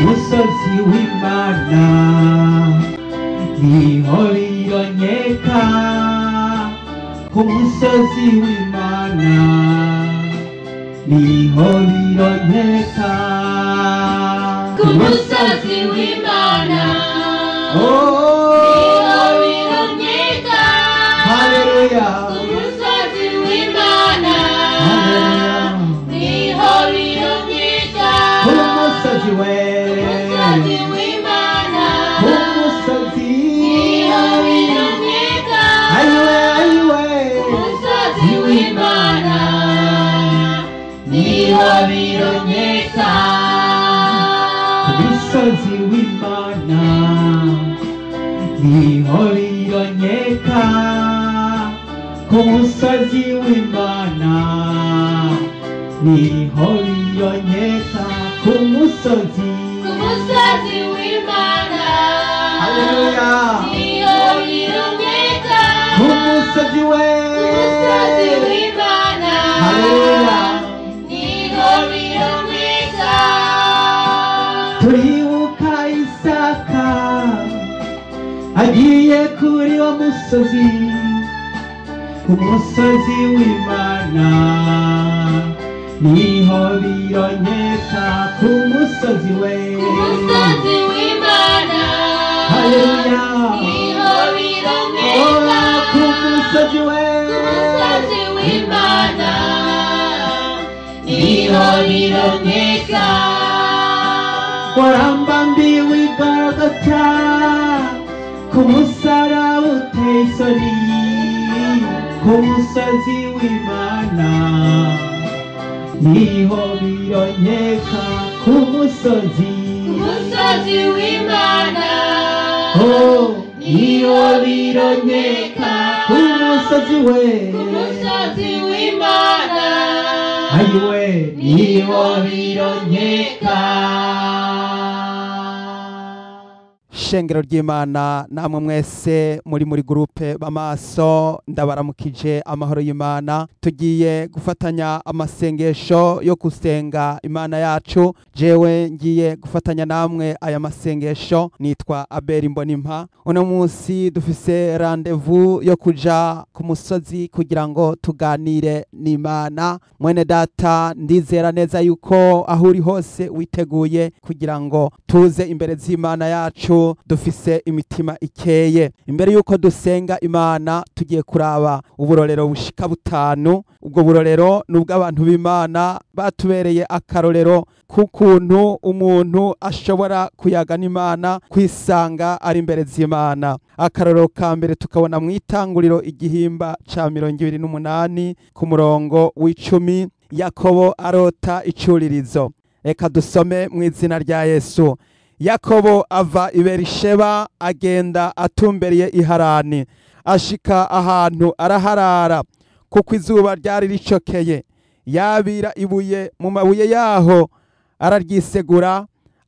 musozi w'imana niho biboneka ku musozi w'imana niho biboneka ku musozi w'imana Oh, niho bironyeka haleluya ku musozi w'imana haleluya niho bironyeka ku musozi we umusozi w'imana ku musozi niho bironyeka ayiwe ayiwe umusozi w'imana niho bironyeka ku musozi w'imana niho biboneka ku musozi w'imana niho biboneka ku musozi ku musozi w'imana haleluya niho bironyeka ku musozi we umusozi w'imana haleluya niho bironyeka turibuka isaka agiye kuri wo musozi ku musozi w'imana niho bironyeka ku musozi we ku musozi w'imana haleluya niho Oh, bironyeka ku musozi we ku musozi w'imana niho bironyeka warambambiwe igorogota ku musaraba uteye isoni ku musozi w'imana niho bironyeka ku musozi ku musozi w'imana Oh, niho bironyeka ku musozi we ku musozi w'imana ayiwe niho bironyeka shengero ry'imana namwe mwese muri muri gurupe b'amaso ndabaramukije amahoro y'imana tugiye gufatanya amasengesho yo gusenga imana yacu jewe ngiye gufatanya namwe aya masengesho nitwa abeli mbonimpa uno munsi dufise randevu yo kuja ku musozi kugira ngo tuganire n'imana mwene data ndizera neza yuko aho uri hose witeguye kugira ngo tuze imbere z'imana yacu dufise imitima ikeye imbere yuko dusenga imana tugiye kuraba uburorero bushika butanu ubwo burorero ni ubw'abantu b'imana batubereye akarorero k'ukuntu umuntu ashobora kuyaga n'imana kwisanga ari imbere z'imana akarorero ka mbere tukabona mu itanguriro igihimba ca mirongo ibiri n'umunani ku murongo w'icumi yakobo arota icuririzo reka dusome mu izina rya yesu yakobo ava i berisheba agenda atumbereye iharani ashika ahantu araharara kuko izuba ryari ricokeye yabira ibuye mu mabuye yaho araryisegura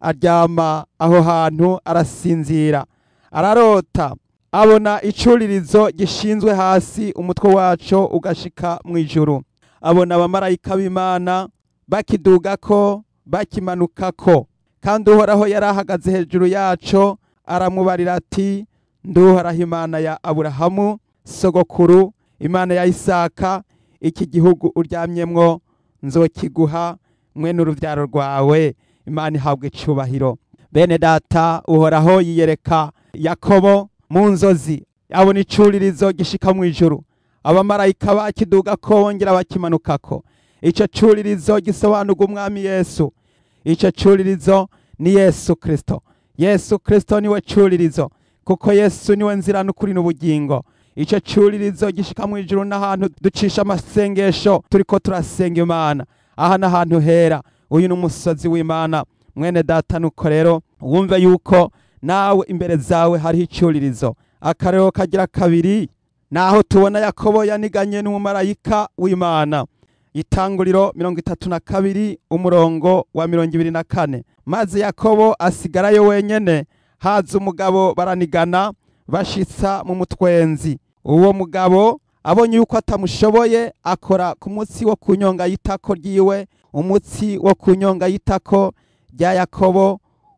aryama aho hantu arasinzira ararota abona icuririzo gishinzwe hasi umutwe waco ugashika mu ijuru abona abamarayika b'imana bakidugako bakimanukako kandi uhoraho yari ahagaze hejuru yaco aramubarira ati nduhoraho imana ya aburahamu sogokuru imana ya isaka iki gihugu uryamyemwo nzokiguha mwe n'uruvyaro rwawe imana ihabwe icubahiro bene data uhoraho yiyereka yakobo mu nzozi abona icuririzo gishika mu ijuru abamarayika bakidugako bongera bakimanukako ico curirizo gisobanurwa umwami yesu ico curirizo ni yesu kristo yesu kristo niwe curirizo kuko yesu niwe nzira n'ukuri n'ubugingo ico curirizo gishika mu ijuru n'ahantu ducisha amasengesho turiko turasenga imana aha n'ahantu hera uyu ni umusozi w'imana mwene data nuko rero wumve yuko nawe imbere zawe hariho icuririzo akarero kagira kabiri naho tubona yakobo yaniganye n'umumarayika w'imana itanguriro mirongo itatu na kabiri umurongo wa mirongo ibiri na kane maze yakobo asigarayo wenyene haza umugabo baranigana bashitsa mu mutwenzi uwo mugabo abonye yuko atamushoboye akora ku munsi wo kunyonga y'itako ryiwe umutsi wo kunyonga y'itako rya yakobo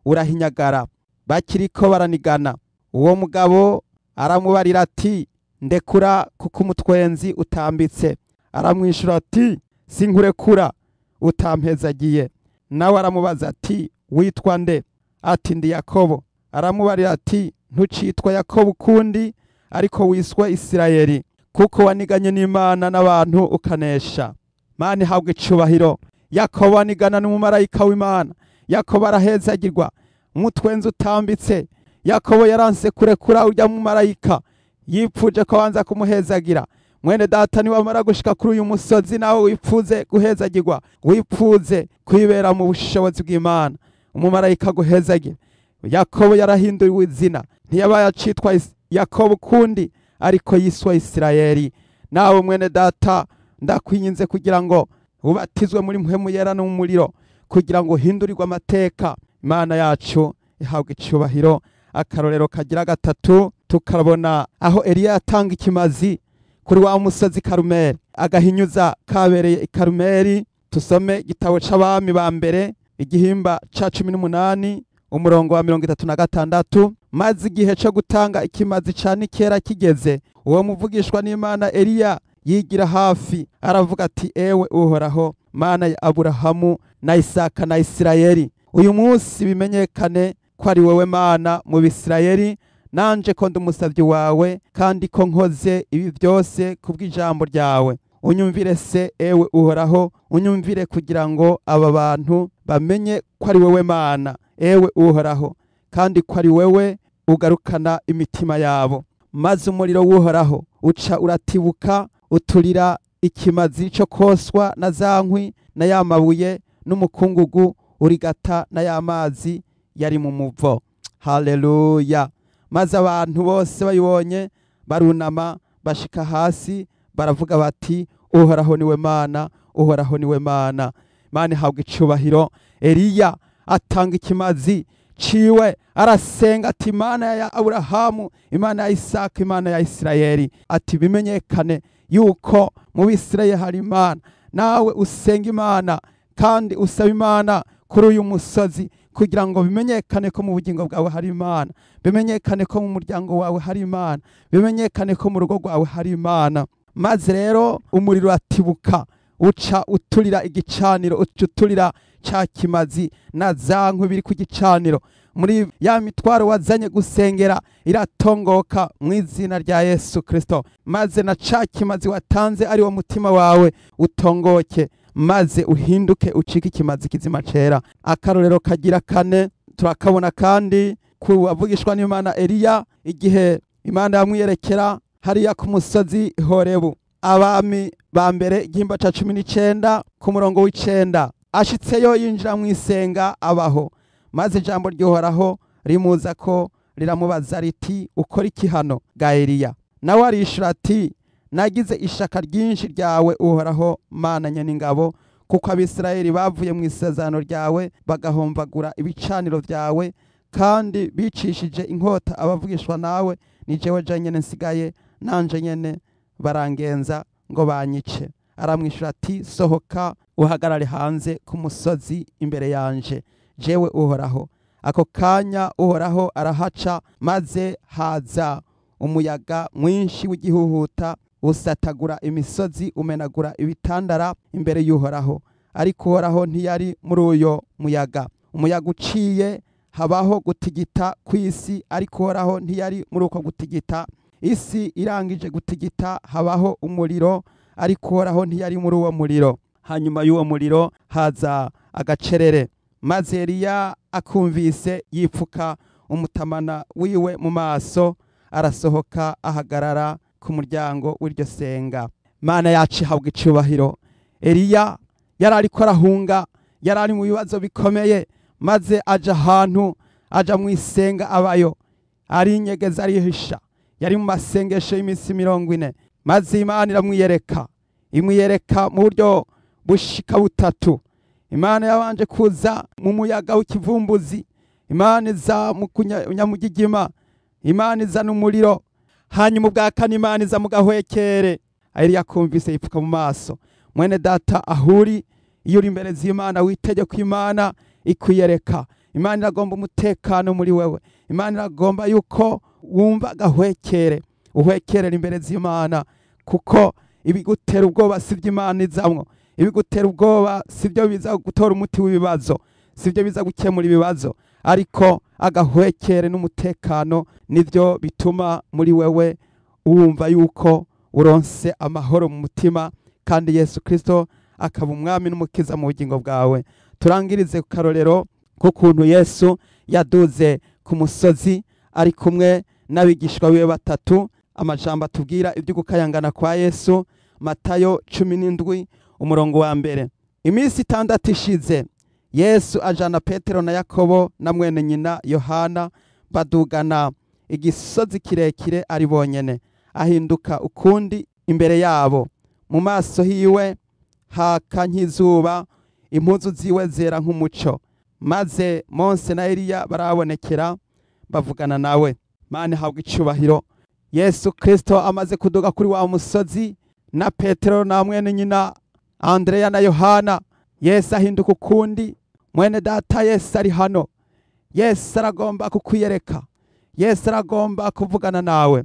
urahinyagara bakiriko baranigana uwo mugabo aramubarira ati ndekura kuko umutwenzi utambitse aramwishyura ati sinkurekura utampezagiye nawe aramubaza ati witwa nde ati ndi yakobo aramubarira ati ntucitwa yakobo ukundi ariko wiswe isirayeli kuko waniganye n'imana n'abantu ukanesha mana ihabwa icubahiro yakobo anigana n'umumarayika w'imana yakobo arahezagirwa umutwenzi utambitse yakobo yaranse kurekura urya mumarayika yipfuje ko banza kumuhezagira mwene data niwamara gushika kuri uyu musozi nawe wipfuze guhezagirwa wipfuze kwibera mu bushobozi bw'imana umumarayika guhezagira yakobo yarahinduriwe izina ntiyabaye acitwa Is- yakobo ukundi ariko yiswa isirayeli nawe mwene data ndakwinginze kugira ngo ubatizwe muri mpwemu yera no mu muriro kugira ngo uhindurirwe amateka imana yacu ihabwa icubahiro akarorero kagira gatatu tukabona aho eliya yatanga ikimazi kuri wa musozi karumeli agahinyuza kabereye i karumeli tusome igitabo c'abami ba mbere igihimba ca cumi n'umunani umurongo wa mirongo itatu na gatandatu maze igihe co gutanga ikimazi ca nikera kigeze uwo muvugishwa n'imana eliya yigira hafi aravuga ati ewe uhoraho mana ya aburahamu na isaka na isirayeli uyu munsi bimenyekane ko ari wowe mana mu bisirayeli nanje ko ndi umusavyi wawe kandi ko nkoze ibi byose kubw'ijambo ryawe unyumvire se ewe uhoraho unyumvire kugira ngo aba bantu bamenye ko ari wowe mana ewe uhoraho kandi ko ari wewe ugarukana imitima yabo maze umuriro w'uhoraho uca uratibuka uturira ikimazi cyo koswa na za nkwi na ya mabuye n'umukungugu urigata na ya mazi yari mu muvo haleluya maze abantu bose bayibonye barunama bashika hasi baravuga bati uhoraho niwe mana uhoraho niwe mana mana ihabwa icubahiro eliya atanga ikimazi ciwe arasenga ati imana ya aburahamu imana ya isaka imana ya isirayeli ati bimenyekane yuko mu bisirayeli hari imana nawe usenga imana kandi usaba imana kuri uyu musozi kugira ngo bimenyekane ko mu bugingo bwawe hari imana bimenyekane ko mu muryango wawe hari imana bimenyekane ko mu rugo rwawe hari imana maze rero umuriro uratibuka uca uturira igicaniro uca uturira ca kimazi na za nkwi biri ku gicaniro muri ya mitwaro wazanye gusengera iratongoka mu izina rya yesu kristo maze na ca kimazi watanze ari wo mutima wawe utongoke maze uhinduke ucike ikimazi kizima cera akarorero kagira kane turakabona kandi ku wavugishwa n'imana eliya igihe imana yamwiyerekera hariya ku musozi horebu abami ba mbere igihimba ca cumi n'icenda ku murongo w'icenda ashitseyo yinjira mu isenga abaho maze ijambo ry'uhoraho rimuza ko riramubaza riti ukora iki hano ga eliya nawe arishura ati nagize ishaka ryinshi ryawe uhoraho mana nyeningabo kuko abisirayeli bavuye mu isezerano ryawe bagahomvagura ibicaniro byawe kandi bicishije inkota abavugishwa nawe ni jewe je nyene nsigaye nanje nyene barangenza ngo banyice aramwishyura ati sohoka uhagarare hanze ku musozi imbere yanje jewe uhoraho ako kanya uhoraho arahaca maze haza umuyaga mwinshi w'igihuhuta usatagura imisozi umenagura ibitandara imbere y'uhoraho ariko uhoraho ntiyari muri uyo muyaga umuyaga uciye habaho gutigita kw'isi ariko uhoraho ntiyari muri uko gutigita isi irangije gutigita habaho umuriro ariko uhoraho ntiyari muri uwo muriro hanyuma y'uwo muriro haza agacerere maze eliya akumvise yipfuka umutamana wiwe mu maso arasohoka ahagarara ku muryango w'iryo senga mana yacu ihabwa icubahiro eliya yari ariko arahunga yari ari mu bibazo bikomeye maze aja ahantu aja mu isenga abayo arinyegeza arihisha yari mu masengesho y'iminsi mirongo ine maze imana iramwiyereka imwiyereka mu buryo bushika butatu imana yabanje kuza mu muyaga w'ikivumbuzi imana iza mu kunyamugigima imana izana umuriro hanyuma ubwa kane imana iza mu gahwekere eliya akumvise yipfuka mu maso mwene data ahuri iyo uri imbere z'imana witegeka imana ikwiyereka imana iragomba umutekano muri wewe imana iragomba yuko wumva agahwekere uhwekerera imbere z'imana kuko ibigutera ubwoba si byo imana izamwo ibigutera ubwoba si byo biza gutora umuti w'ibibazo si byo biza gukemura ibibazo ariko agahwekere n'umutekano nibyo bituma muri wewe wumva yuko uronse amahoro mu mutima kandi yesu kirisito akaba umwami n'umukiza mu bugingo bwawe turangirize ku karorero k'ukuntu yesu yaduze ku musozi ari kumwe n'abigishwa biwe batatu amajambo atubwira ibyo gukayangana kwa yesu matayo cumi n'indwi umurongo wa mbere iminsi itandatu ishize yesu ajana petero na yakobo na mwene nyina yohana badugana igisozi kirekire ari bonyene ahinduka ukundi imbere yabo mu maso hiwe haka nk'izuba impuzu ziwe zera nk'umuco maze monse na eliya barabonekera bavugana nawe mani habwa icubahiro yesu kirisito amaze kuduga kuri wa musozi na petero na mwene nyina andreya na yohana yesu ahinduka ukundi mwene data yesu ari hano yesu aragomba kukwiyereka yesu aragomba kuvugana nawe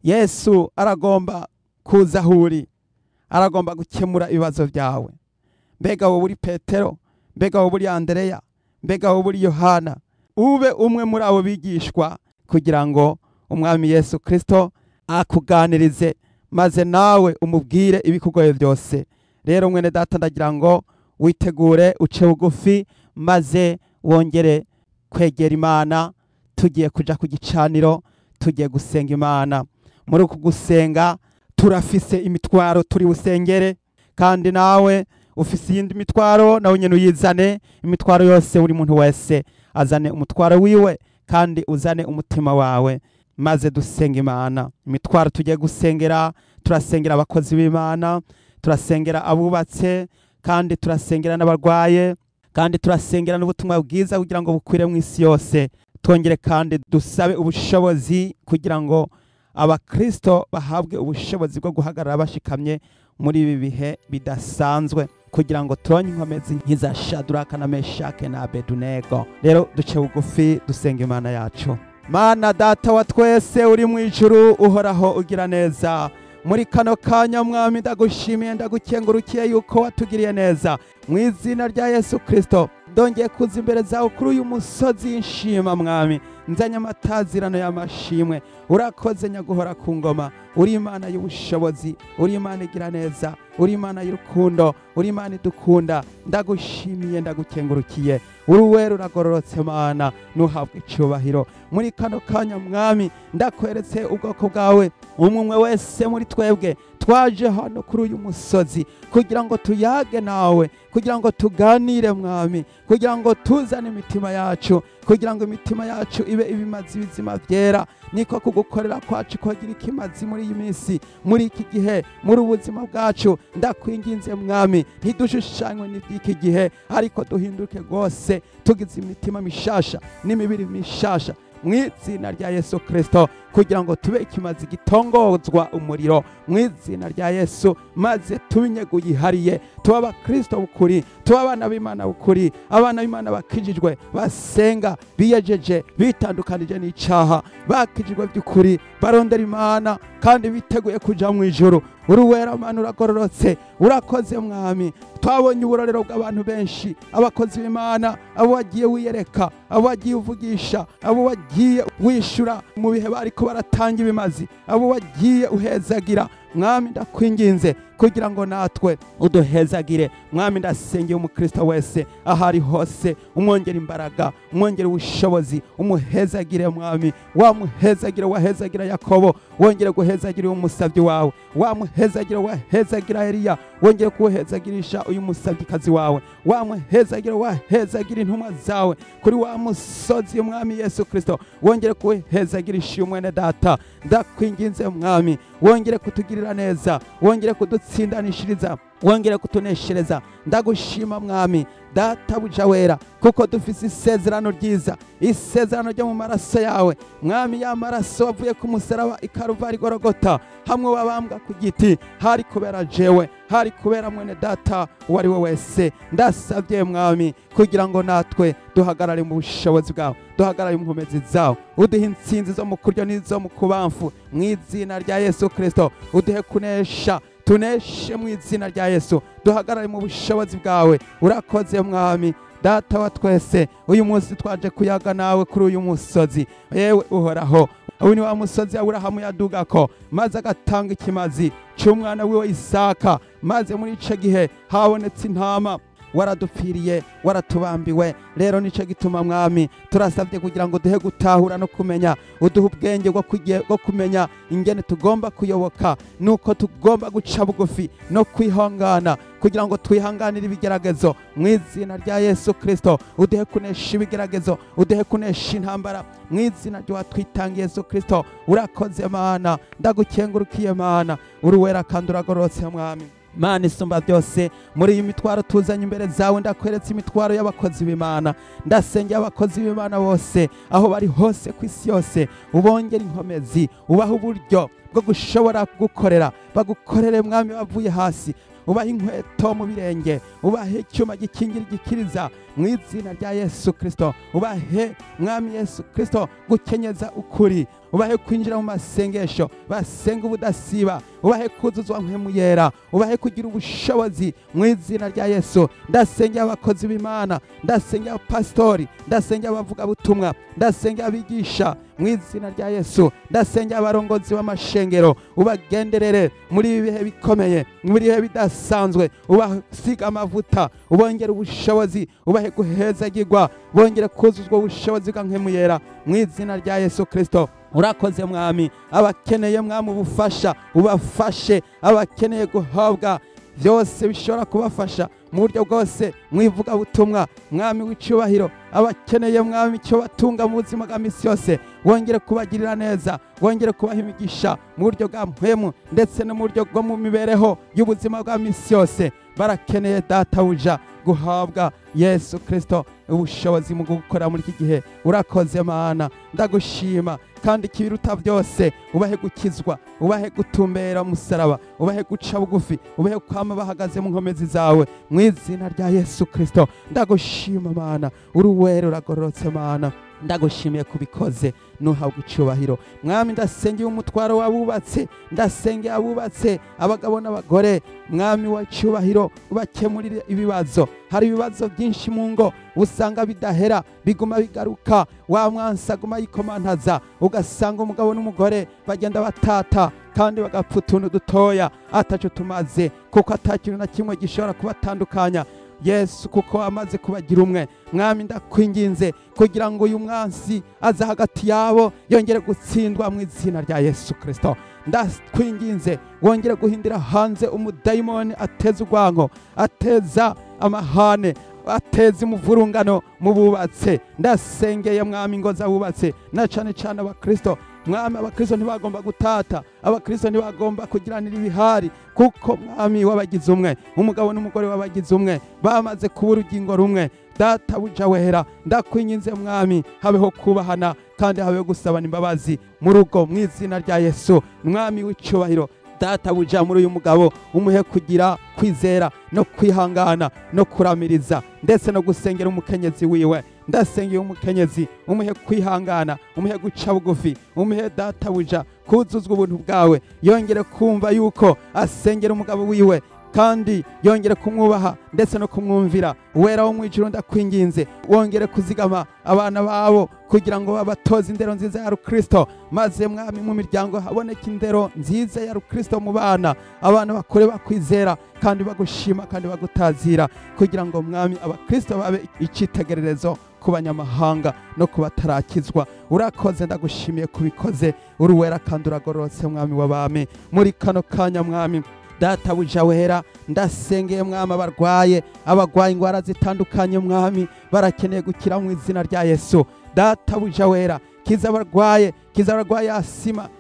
yesu aragomba kuza aho uri aragomba gukemura ibibazo byawe mbega wowe uri petero mbega wowe uri andereya mbega wowe uri yohana ube umwe muri abo bigishwa kugira ngo umwami yesu kirisito akuganirize maze nawe umubwire ibikugoye byose rero mwene data ndagira ngo witegure uce bugufi maze wongere kwegera imana tugiye kuja ku gicaniro tugiye gusenga imana muri uku gusenga turafise imitwaro turi busengere kandi nawe ufise iyindi mitwaro nawe nyene uyizane imitwaro yose buri muntu wese azane umutwaro wiwe kandi uzane umutima wawe maze dusenga imana imitwaro tugiye gusengera turasengera abakozi b'imana turasengera abubatse kandi turasengera n'abarwaye kandi turasengera n'ubutumwa bwiza kugira ngo bukwire mu isi yose twongere kandi dusabe ubushobozi kugira ngo abakristo bahabwe ubushobozi bwo guhagarara bashikamye muri ibi bihe bidasanzwe kugira ngo turonye inkomezi nk'iza shaduraka na meshake na abedunego rero duce bugufi dusenga imana yacu mana data wa twese uri mu ijuru uhoraho ugira neza muri kano kanya mwami ndagushimiye ndagukengurukiye yuko watugiriye neza mu izina rya yesu kirisito ndongeye kuza imbere zawe kuri uyu musozi y'inshima mwami nzanye amatazirano y'amashimwe urakoze nyaguhora ku ngoma uri imana y'ubushobozi uri imana igira neza uri imana y'urukundo uri imana idukunda ndagushimiye ndagukengurukiye uri uwera uragororotse mana ntuhabwe icyubahiro muri kano kanya mwami ndakweretse ubwoko bwawe umwe umwe wese muri twebwe twaje hano kuri uyu musozi kugira ngo tuyage nawe kugira ngo tuganire mwami kugira ngo tuzane imitima yacu kugira ngo imitima yacu ibe ibimazi bizima byera niko kugukorera kwacu kogira ikimazi muri iyi minsi muri iki gihe muri ubuzima bwacu ndakwinginze mwami ntidushushanywe n'iby'iki gihe ariko duhinduke rwose tugize imitima mishasha n'imibiri mishasha mu izina rya yesu kirisito kugira ngo tube ikimazi gitongozwa umuriro mu izina rya yesu maze tube inyego yihariye tuba abakirisito bukuri tuba abana b'imana bukuri abana b'imana bakijijwe basenga biyejeje bitandukanije n'icyaha bakijijwe by'ukuri barondera imana kandi biteguye kujya mu ijoro uri uwera mana uragororotse urakoze mwami twabonye uburorero bw'abantu benshi abakozi b'imana abo wagiye wiyereka abo wagiye uvugisha abo wagiye wishyura mu bihe bariko baratanga ibimazi abo wagiye uhezagira mwami ndakwinginze kugira ngo natwe uduhezagire mwami ndasengeye umukristo wese aho ari hose umwongera imbaraga umwongera ubushobozi umuhezagire mwami wamuhezagire wahezagira yakobo wongere guhezagira uyu musabyi wawe wamuhezagira wahezagira eliya wongere kuwuhezagirisha uyu musabyikazi wawe wamuhezagira wahezagira intumwa zawe kuri wa musozi umwami yesu kirisito wongere kuwuhezagirisha uyu mwene data ndakwinginze mwami wongere kutugirira neza wongere kudutsindanishiriza wongere kutuneshereza ndagushima mwami databuja wera kuko dufise isezerano ryiza isezerano ryo mu maraso yawe mwami ya maraso wavuye ku musaraba ikaruvari gorogota hamwe wabambwa ku giti hari kubera jewe hari kubera mwene data uwo ari we wese ndasabye mwami kugira ngo natwe duhagarare mu bushobozi bwawe duhagarare mu nkomezi zawe uduhe intsinzi zo mu kuryo n'izo mu kubamfu mu izina rya yesu kirisito uduhe kunesha tuneshe mu izina rya yesu duhagarare mu bushobozi bwawe urakoze mwami data wa twese uyu munsi twaje kuyaga nawe kuri uyu musozi yewe uhoraho uyu ni wa musozi aburahamu yadugako maze agatanga ikimazi cy'umwana wiwe isaka maze muri ico gihe habonetse intama waradupfiriye waratubambiwe rero nico gituma mwami turasabye kugira ngo duhe gutahura no kumenya uduhe ubwenge bwo kuge- bwo kumenya ingene tugomba kuyoboka nuko tugomba guca bugufi no kwihangana kugira ngo twihanganire ibigeragezo mu izina rya yesu kirisito uduhe kunesha ibigeragezo uduhe kunesha intambara mu izina ry'uwatwitangiye yesu kirisito urakoze mana ndagukengurukiye mana uri wera kandi uragororotse mwami mana isumba byose muri iyi mitwaro tuzanye imbere zawe ndakweretse imitwaro y'abakozi b'imana ndasengera abakozi b'imana bose aho bari hose ku isi yose ubongera inkomezi ubaha uburyo bwo gushobora gukorera bagukorere mwami bavuye hasi ubahe inkweto mu birenge ubahe icyuma gikingira igikiriza mu izina rya yesu kirisito ubahe mwami yesu kirisito gukenyeza ukuri ubahe kwinjira mu masengesho basenga ubudasiba ubahe kuzuzwa mpemu yera ubahe kugira ubushobozi mu izina rya yesu ndasengera abakozi b'imana ndasengera abapasitori ndasengera abavugabutumwa ndasengera abigisha mu izina rya yesu ndasengera abarongozi b'amashengero ubagenderere muri ibi bihe bikomeye muri ibihe bidasanzwe ubasiga amavuta ubongere ubushobozi ubahe guhezagirwa bongere kuzuzwa ubushobozi bwa mpemu yera mu izina rya yesu kirisito urakoze mwami abakeneye mwami ubufasha ubafashe abakeneye guhabwa byose bishobora kubafasha mu buryo bwose mu ivugabutumwa mwami w'icyubahiro abakeneye mwami icyo batunga mu buzima bwa misi yose wongere kubagirira neza wongere kubaha imigisha mu buryo bwa mpwemu ndetse no mu buryo bwo mu mibereho y'ubuzima bwa misi yose barakeneye databuja guhabwa yesu kirisito ubushobozi mu gukora muri iki gihe urakoze mana ndagushima kandi ikibiruta byose ubahe gukizwa ubahe gutumbera umusaraba ubahe guca bugufi ubahe kwama bahagaze mu nkomezi zawe mu izina rya yesu kirisito ndagushima mana uri uwera uragororotse mana ndagushimiye kubikoze nuhabwa icyubahiro mwami ndasengeye umutwaro w'abubatse ndasengeye abubatse abagabo n'abagore mwami wa cyubahiro ubakemurire ibibazo hari ibibazo byinshi mu ngo usanga bidahera biguma bigaruka wa mwansi aguma yikomantaza ugasanga umugabo n'umugore bagenda batata kandi bagapfa utuntu dutoya ataco tumaze kuko ata kintu na kimwe gishobora kubatandukanya yesu kuko amaze kubagira umwe mwami ndakwinginze kugira ngo uyu mwansi aze hagati yabo yongere gutsindwa mu izina rya yesu kirisito ndakwinginze wongere guhindira hanze umudayimoni ateza urwango ateza amahane ateza umuvurungano mu bubatse ndasengeye mwami ingo z'abubatse na cane cane abakristo mwami abakristo ntibagomba gutata abakristo ntibagomba kugiranira ibihari kuko mwami wabagize umwe umugabo n'umugore wabagize umwe bamaze kuba urugingo rumwe data buja wera ndakwinginze mwami habeho kubahana kandi habeho gusabana imbabazi mu rugo mu izina rya yesu mwami w'icyubahiro data buja muri uyu mugabo umuhe kugira kwizera no kwihangana no kuramiriza ndetse no gusengera umukenyezi wiwe ndasengeye umukenyezi umuhe kwihangana umuhe guca bugufi umuhe data buja kuzuzwa ubuntu bwawe yongere kumva yuko asengera umugabo wiwe kandi yongere kumwubaha ndetse no kumwumvira wera wo mu ijuru ndakwinginze wongere kuzigama abana babo kugira ngo babatoze indero nziza ya rukristo maze mwami mu miryango haboneke indero nziza ya rukristo mu bana abana bakure bakwizera kandi bagushima kandi bagutazira kugira ngo mwami abakristo babe icyitegererezo ku banyamahanga no ku batarakizwa urakoze ndagushimiye kubikoze uri wera kandi uragororotse mwami w'abami muri kano kanya mwami data buja wera ndasengeye mwami abarwaye abagwaye indwara zitandukanye mwami barakeneye gukira mu izina rya yesu data buja wera kiza abarwaye kiza abarwaye asima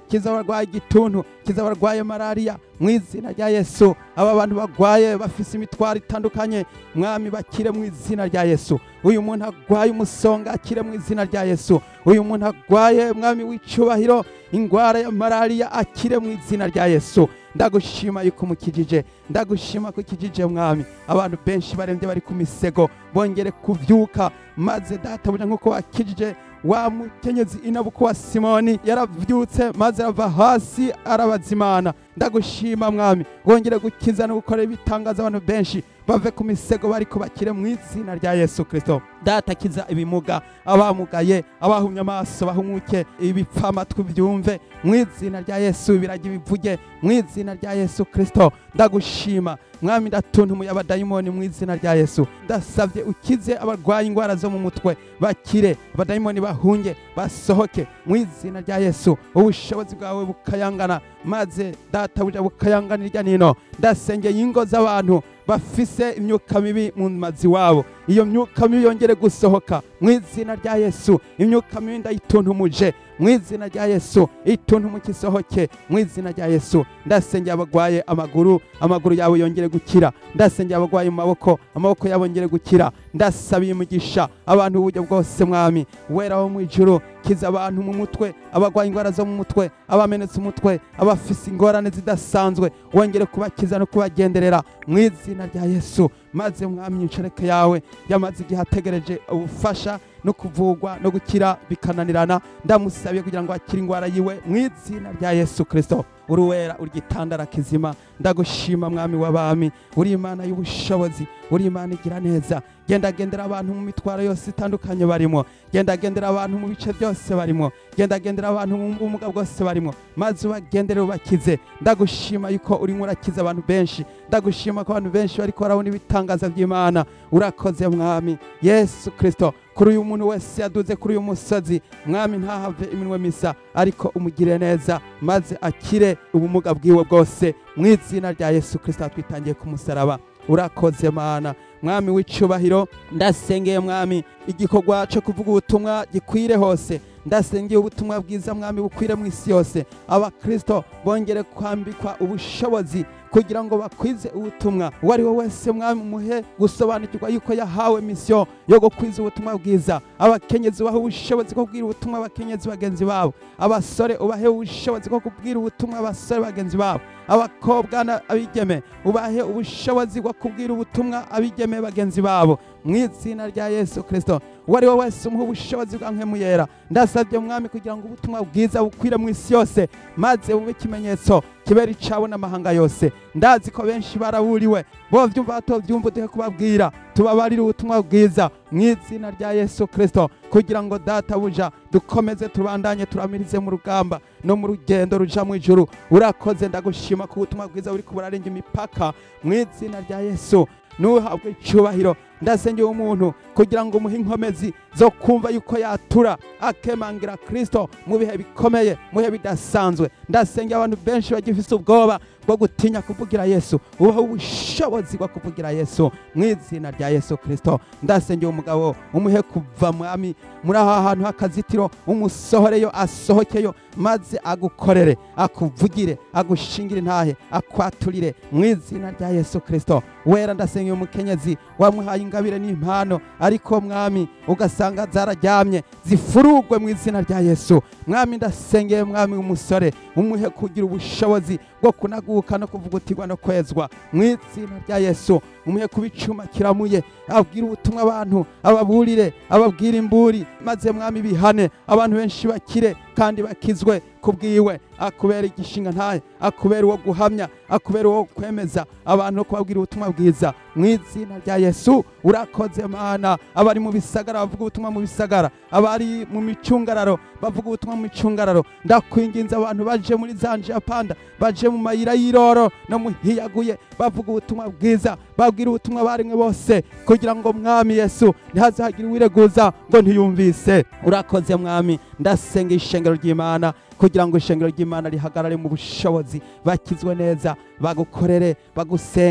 kiza abarwaye igituntu kiza abarwaye malariya mu izina rya yesu aba bantu barwaye bafise imitwaro itandukanye mwami bakire mu izina rya yesu uyu muntu arwaye umusonga akire mu izina rya yesu uyu muntu arwaye mwami w'icubahiro ingwara ya malariya akire mu izina rya yesu ndagushima yuko umukijije ndagushima ko ukijije mwami abantu benshi barembye bari ku misego bongere kuvyuka maze databuja nk'uko wakijije wa mukenyezi inabuko wa simoni yaravyutse maze arava hasi arabazimana ndagushima mwami wongere gukiza no gukora ibitangaza abantu benshi bave ku misego bariko bakire mu izina rya yesu kristo data kiza ibimuga abamugaye abahumye amaso bahumuke ibipfamatwi byumve mu izina rya yesu birajya bivuge mu izina rya yesu kristo ndagushima mwami ndatuntuye abadayimoni mu izina rya yesu ndasabye ukize abarwaye indwara zo mu mutwe bakire abadayimoni bahunge basohoke mu izina rya yesu ubushobozi bwawe bukayangana maze data buja bukayangana irya nino ndasengeye ingo z'abantu bafise imyuka mibi mu mazi wabo iyo myuka mibi yongere gusohoka mu izina rya yesu imyuka mibi ndayituntumuje mu izina rya yesu ituntumu isohoke mu izina rya yesu ndasengeye abagwaye amaguru amaguru yabo yongere gukira ndasengeye abagwaye mu maboko amaboko yabo yongere gukira ndasabiye umugisha abantu uburyo bwose mwami wera wo mu ijuru kiza abantu mu mutwe abagwaye indwara zo mu mutwe abamenetse umutwe abafise ingorane zidasanzwe wongere kubakiza no kubagenderera mu izina rya yesu maze mwami inshoreke yawe yamaze igihe ategereje ubufasha no kuvugwa no gukira bikananirana ndamusabiye kugira ngo akire indwara yiwe mu izina rya yesu kristo uruwera urigitandara kizima ndagushima mwami w'abami uri imana y'ubushobozi uri imana igira neza genda gendera abantu mu mitwaro yose itandukanye barimo genda gendera abantu mu bice byose barimo genda gendera abantu mu bumuga bwose barimo maze ubagendere ubakize ndagushima yuko urimo urakiza abantu benshi ndagushima ko abantu benshi bariko barabona ibitangaza by'imana urakoze mwami yesu kristo kuri uyu muntu wese yaduze kuri uyu musozi mwami ntahave iminwe misa ariko umugire neza maze akire ubumuga bwiwe bwose mu izina rya yesu kristo twitangiye ku musaraba urakoze mana mwami w'icubahiro ndasengeye mwami igikorwa cyo kuvuga ubutumwa gikwire hose ndasengeye ubutumwa bwiza mwami bukwire mu isi yose abakristo bongere kwambikwa ubushobozi kugira ngo bakwize ubutumwa uwo ari we wese mwami muhe gusobanukirwa yuko yahawe misiyo yo gukwiza ubutumwa bwiza abakenyezi ubahe ubushobozi bwo kubwira ubutumwa abakenyezi bagenzi babo abasore ubahe ubushobozi bwo kubwira ubutumwa abasore bagenzi babo abakobwa n'abigeme ubahe ubushobozi bwo kubwira ubutumwa abigeme bagenzi babo mu izina rya yesu kirisito uwo ari we wese umuha ubushobozi bwa nkemu yera ndasabye mwami kugira ngo ubutumwa bwiza bukwire mu isi yose maze bube ikimenyetso kibera icabo n'amahanga yose ndazi ko benshi baraburiwe bo byumva batobyumva uduhe kubabwira tubabarire ubutumwa bwiza mu izina rya yesu kirisito kugira ngo data buja dukomeze tubandanye turamirize mu rugamba no mu rugendo ruja mu ijuru urakoze ndagushima ku butumwa bwiza buri kuburarenga imipaka mu izina rya yesu nuhabwe icyubahiro ndasengeye umuntu kugira ngo umuhe inkomezi zo kumva yuko yatura akemangira kirisito mu bihe bikomeye mu bihe bidasanzwe ndasengeye abantu benshi bagifise ubwoba bwo gutinya kuvugira yesu ubahe ubushobozi bwo kuvugira yesu mu izina rya yesu kirisito ndasengeye umugabo umuhe kuva mwami muri aha hantu h'akazitiro umusohoreyo asohokeyo maze agukorere akuvugire agushingire intahe akwaturire mu izina rya yesu kirisito wera ndasengeye umukenyezi wamuhaye ingabire n'impano ariko mwami ugasanga zararyamye zifurugwe mu izina rya yesu mwami ndasengeye mwami w'umusore umuhe kugira ubushobozi bwo kunaguka no kuvugutirwa no kwezwa mu izina rya yesu umuhe kuba icuma kiramuye abwira ubutumwa abantu ababurire ababwira imburi maze mwami bihane abantu benshi bakire kandi bakizwe kubwiwe akubera igishinga ntaye akubera uwo guhamya akubera uwo kwemeza abantu no kubabwira ubutumwa bwiza mu izina rya yesu urakoze mana abari mu bisagara bavuga ubutumwa mu bisagara abari mu micungararo bavuga ubutumwa mu micungararo ndakwinginze abantu baje muri za njapanda baje mu mayira y'iroro no muhiyaguye bavuga ubutumwa bwiza babwira ubutumwa barimwe bose kugira ngo mwami yesu ntihazagire uwireguza ngo ntiyumvise urakoze mwami ndasenga ishengero ry'imana kugira ngo ishengero ry'imana rihagarare mu bushobozi bakizwe neza bagukorere bagusenge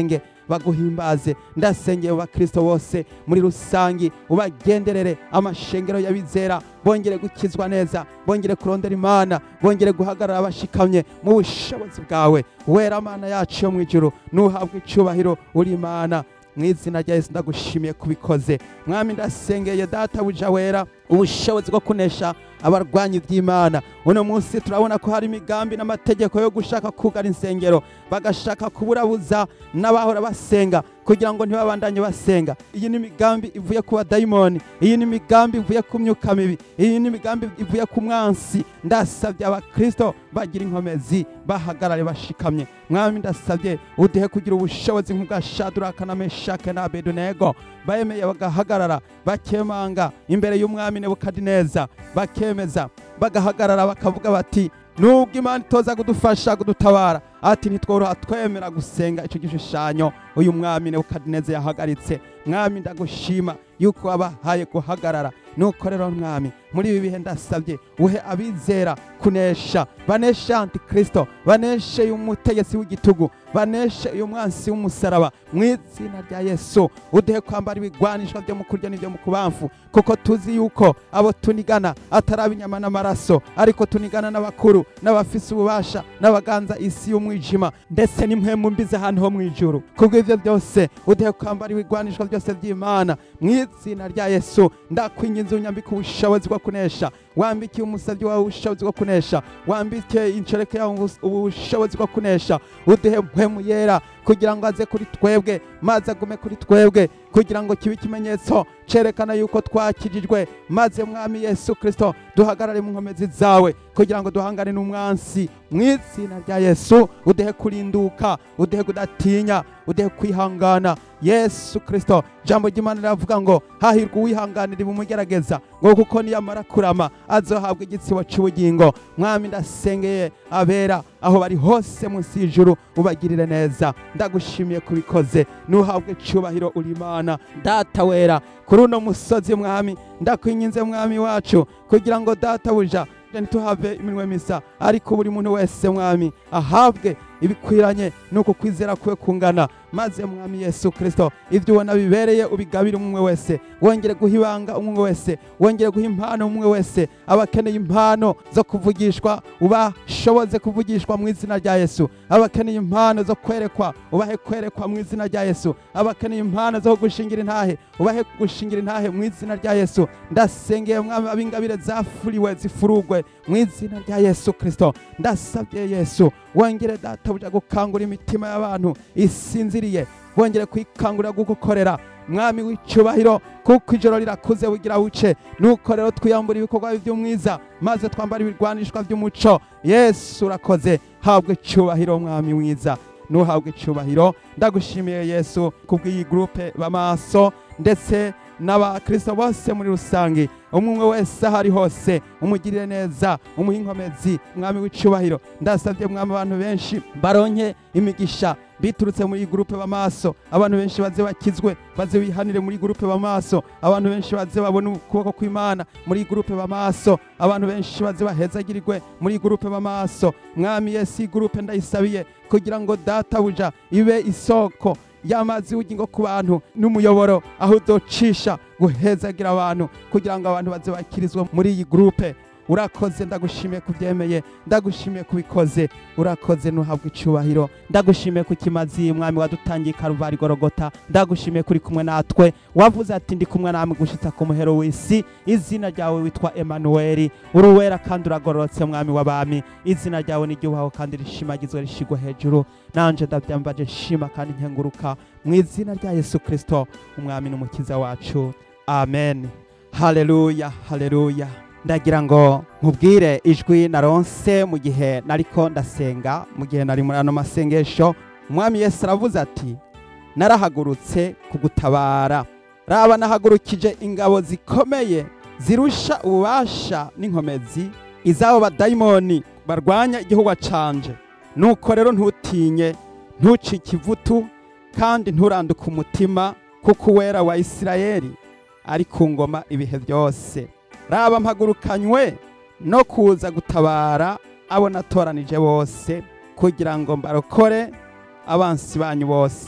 baguhimbaze ndasengeye mu bakristo bose muri rusangi ubagenderere amashengero y'abizera bongere gukizwa neza bongere kurondera imana bongere guhagarara bashikamye mu bushobozi bwawe wera mana yacu yo mu ijuru nuhabwe icubahiro uri imana mu izina rya yesu ndagushimiye kubikoze mwami ndasengeye data buja wera ubushobozi bwo kunesha abarwanyi by'imana uno munsi turabona ko hari imigambi n'amategeko yo gushaka kugara insengero bagashaka kuburabuza n'abahora basenga kugira ngo ntibabandanye basenga iyi ni imigambi ivuye ku badayimoni iyi ni imigambi ivuye ku myuka mibi iyi ni imigambi ivuye ku mwansi ndasabye abakristo bagira inkomezi bahagarare bashikamye mwami ndasabye uduhe kugira ubushobozi nk'ubwa shaduraka na meshake na abedunego bayemeye bagahagarara bakemanga imbere y'umwami nebukadineza bakemeza bagahagarara bakavuga bati nubwo imana itoza kudufasha kudutabara ati ntitworoha twemera gusenga icyo gishushanyo uyu mwami nebukadineza yahagaritse mwami ndagushima yuko wabahaye guhagarara nuko rero mwami muri ibi bihe ndasabye uhe abizera kunesha baneshe antikristo baneshe uyu mutegetsi w'igitugu baneshe uyu mwansi w'umusaraba mu izina rya yesu uduhe kwambara ibigwanishwa byo mu kurya n'ibyo mu kubamfu kuko tuzi yuko abo tunigana atari inyama n'amaraso ariko tunigana n'abakuru n'abafise ububasha n'abaganza isi y'umwijima ndetse n'impwemu mbize ahantu ho mu ijuru kubw'ibyo byose uduhe kwambara ibigwanishwa byose by'imana mu izina rya yesu ndakwinginze unyambike ubushobozi bwo kunesha wambikiye umusabyi wawe ubushobozi bwo kunesha wambike inshoreke yawe ubus- ubushobozi bwo kunesha uduhe mpwemu yera kugira ngo aze kuri twebwe maze agume kuri twebwe kugira ngo kibe ikimenyetso cerekana yuko twakijijwe maze mwami yesu kristo duhagarare mu nkomezi zawe kugira ngo duhangane n'umwansi mu izina rya yesu uduhe kurinduka uduhe kudatinya uduhe kwihangana yesu kristo jambo ry'imana riravuga ngo hahirwa uwihanganira ibumugerageza ngo kuko niyamara kurama azohabwa igitsibo cy'ubugingo mwami ndasengeye abera aho bari hose munsi y'ijuru ubagirire neza ndagushimiye kubikoze nuhabwe icyubahiro uri imana data wera kuri uno musozi mwami ndakwinginze mwami wacu kugira ngo data buja ntituhave iminwe misa ariko buri muntu wese mwami ahabwe ibikwiranye nuko kwizera kwe kungana maze mwami yesu kristo ibyo ubona bibereye ubigabire umwe wese wongere guha ibanga umwe wese wongere guha impano umwe wese abakeneye impano zo kuvugishwa ubashoboze kuvugishwa mu izina rya yesu abakeneye impano zo kwerekwa ubahe kwerekwa mu izina rya yesu abakeneye impano zo gushingira intahe ubahe gushingira intahe mu izina rya yesu ndasengeye mwami ab'ingabire zafuriwe zifurugwe mu izina rya yesu kristo ndasabye yesu wongere databuja gukangura imitima y'abantu isinziriye wongere kwikangurira gugukorera mwami w'icyubahiro kuko ijoro rirakuze bugira buce nuko rero twiyambura ibikorwa by'umwiza maze twambara ibirwanishwa by'umuco yesu urakoze habwe icyubahiro mwami mwiza nuhabwe icyubahiro ndagushimiye yesu kubw'iyi gurupe b'amaso ndetse n'abakristo bose muri rusange umwe umwe wese aho ari hose umugirire neza umuhe inkomezi mwami w'icyubahiro ndasabye mwami abantu benshi baronke imigisha biturutse muri iyi gurupe b'amaso abantu benshi baze bakizwe baze bihanire muri gurupe b'amaso abantu benshi baze babone ukuboko kw'imana muri iyi gurupe b'amaso abantu benshi baze bahezagirirwe muri iyi gurupe b'amaso mwami yesu iyi gurupe ndayisabiye kugira ngo databuja ibe isoko y'amazi y'ubugingo ku bantu n'umuyoboro aho udocisha guhezagira abantu kugira ngo abantu baze bakirizwe muri iyi gurupe urakoze ndagushimiye kubyemeye ndagushimiye kubikoze urakoze ntuhabwe icyubahiro ndagushimiye ku kimazi mwami wadutangiye karuvari gorogota ndagushimiye kuri kumwe natwe wavuze ati ndi kumwe namwe gushitsa ku muhero w'isi izina ryawe witwa emanuweli uri uwera kandi uragororotse mwami w'abami izina ryawe n'iryubaho kandi rishimagizwe rishigwa hejuru nanje ndabyambaje nshima kandi nkenguruka mu izina rya yesu kristo umwami n'umukiza wacu amen haleluya haleluya ndagira ngo nkubwire ijwi naronse mu gihe nariko ndasenga mu gihe nari muri ano masengesho umwami yesu aravuze ati narahagurutse kugutabara raba nahagurukije ingabo zikomeye zirusha ububasha n'inkomezi izabo badayimoni barwanya igihugu canje nuko rero ntutinye ntucike ivutu kandi nturanduke umutima kuko uwera wa isirayeli ari ku ngoma ibihe byose raba mpagurukanywe no kuza gutabara abo natoranije bose kugira ngo mbarokore abansi banyu bose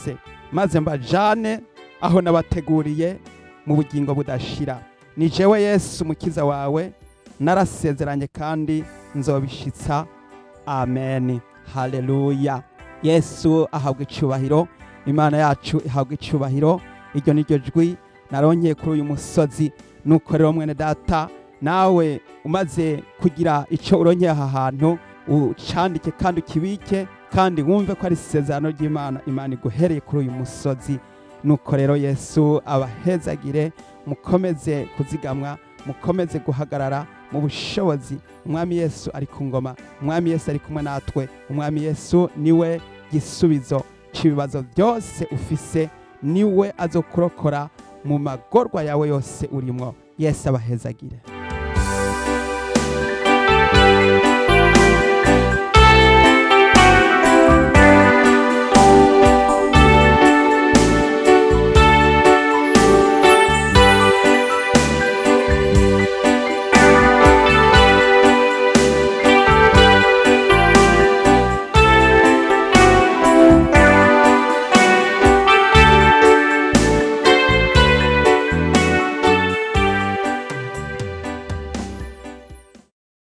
maze mbajane aho nabateguriye mu bugingo budashira ni jewe yesu umukiza wawe narasezeranye kandi nzobishitsa amen haleluya yesu ahabwa icubahiro imana yacu ihabwa icubahiro iryo ni ryo jwi naronkeye kuri uyu musozi nuko rero mwene data nawe umaze kugira icyo uronkeye aha hantu ucandike kandi ukibike kandi wumve ko ari isezerano ry'imana imana iguhereye kuri uyu musozi nuko rero yesu abahezagire mukomeze kuzigamwa mukomeze guhagarara mu bushobozi umwami yesu ari ku ngoma umwami yesu ari kumwe natwe umwami yesu niwe gisubizo cy'ibibazo byose ufise niwe azokurokora mu magorwa yawe yose urimo yesu abahezagire